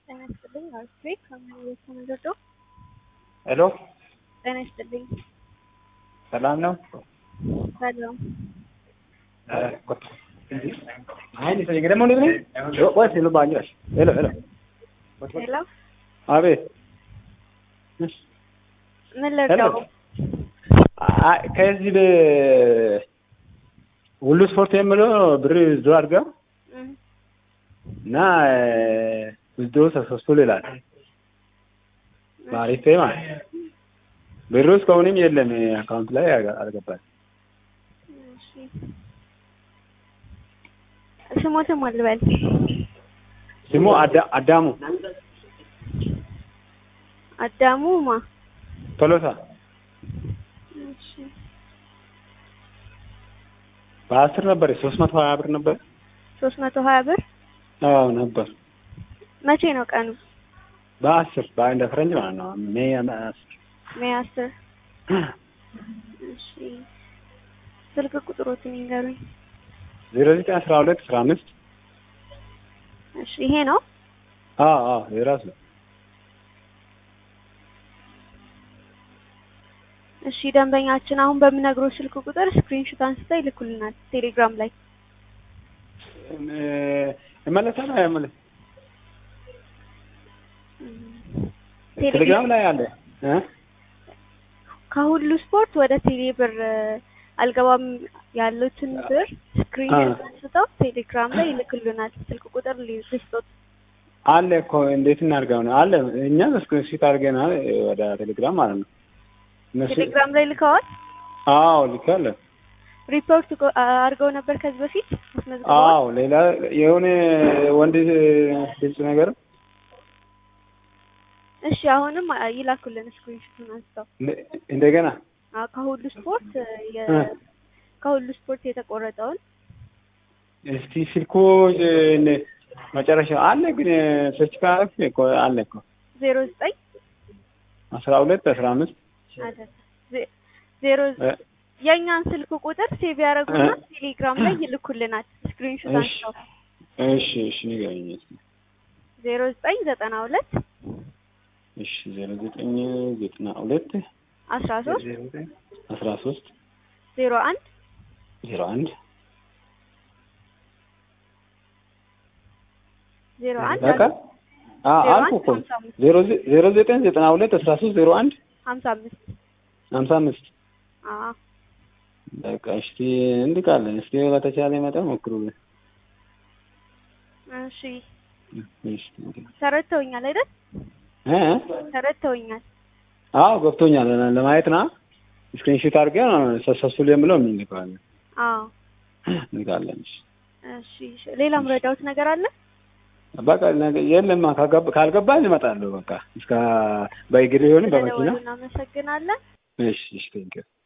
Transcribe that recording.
ጤና ይስጥልኝ። አርፌ ከመሬት ተመዘዶ ሄሎ ጤና ይስጥልኝ። ሰላም ነው? ሰላም ደግሞ ሄሎ ሄሎ ሄሎ፣ አቤት ምን ልርዳው? አይ፣ ከዚህ በ- ሁሉ ስፖርት የምለው ብር ዞ አድርጋ እም፣ እና ውዝዶ ሰክሰስፉል ይላል በአሪፍ ማለት ብሩ እስካሁንም የለም አካውንት ላይ አልገባል። እሺ፣ ስሞትም አልበል ስሙ አዳ- አዳሙ አዳሙ ማ ቶሎሳ እሺ፣ በአስር ነበር ሶስት መቶ ሀያ ብር ነበር። ሶስት መቶ ሀያ ብር አዎ ነበር መቼ ነው ቀኑ? በአስር በአንድ ፈረንጅ ማለት ነው ሜይ አስር ሜይ አስር እሺ፣ ስልክ ቁጥሮትን ይንገሩኝ። ዜሮ ዘጠኝ አስራ ሁለት አስራ አምስት እሺ፣ ይሄ ነው አዎ አዎ የራሱ እሺ ደንበኛችን አሁን በምነግረው ስልክ ቁጥር ስክሪንሾት አንስተው ይልኩልናል ቴሌግራም ላይ። እመለሳል አይመለስ ቴሌ- ቴሌግራም ላይ አለ እ? ከሁሉ ስፖርት ወደ ቴሌ ብር አልገባም ያሉትን ብር ስክሪንሾት አንስተው ቴሌግራም ላይ ይልኩልናል። ስልክ ቁጥር ሊስቶት አለ እኮ እንዴት እናድርገው ነው አለ እኛ ስክሪንሾት አድርገናል ወደ ቴሌግራም ማለት ነው እነሱ ቴሌግራም ላይ ልከዋል። አዎ ልካለ ሪፖርት ጎ- አድርገው ነበር ከዚህ በፊት አስመዝግበዋል። አዎ ሌላ የሆነ ወንድ ድምፅ ነገር እሺ አሁንም አ- ይላኩልን ስክሪንሾቱን አንስተው እንደ- እንደገና አ- ከሁሉ ስፖርት የ- እ። ከሁሉ ስፖርት የተቆረጠውን እስቲ ስልኩ እ፣ መጨረሻ አለ ግን ሰርች ካረፍ እኮ አለ እኮ ዜሮ ዘጠኝ አስራ ሁለት አስራ አምስት አይደለም ዜ- ዜሮ እ፣ የእኛን ስልክ ቁጥር ሴቭ ያደረጉና እ። ቴሌግራም ላይ ይልኩልናል ስክሪንሾት እሺ አንስተው እሺ እሺ ንገረኝ እስኪ ዜሮ ዘጠኝ ዘጠና ሁለት እሺ ዜሮ ዘጠኝ ዘጠና ሁለት አስራ ሶስት አስራ ሶስት ዜሮ አንድ ዜሮ አንድ ዜሮ አንድ በቃ አ ዜሮ አልኩ አንድ እኮ ሀምሳ አምስት ዜሮ ዘ- ዜሮ ዘጠኝ ዘጠና ሁለት አስራ ሶስት ዜሮ አንድ ሀምሳ አምስት ሀምሳ አምስት አዎ በቃ እስቲ እንድቃለን እስቲ በተቻለ መጠን ሞክሩልን። እሺ እሺ እንግዲህ ተረድተውኛል አይደል እ ተረድተውኛል አዎ ገብቶኛል። ለ- ለማየት ና ስክሪንሾት አድርገን ሰክሰስፉል የምለው እንልካለን አዎ እንልካለን። እሺ እሺ እሺ። ሌላም ረዳውት ነገር አለ በቃ ነገ- የለማ ካገባ- ካልገባኝ እመጣለሁ። በቃ እስከ በእግር ይሆን በመኪና ስለደወሉ እናመሰግናለን እሺ እሺ ቴንኪው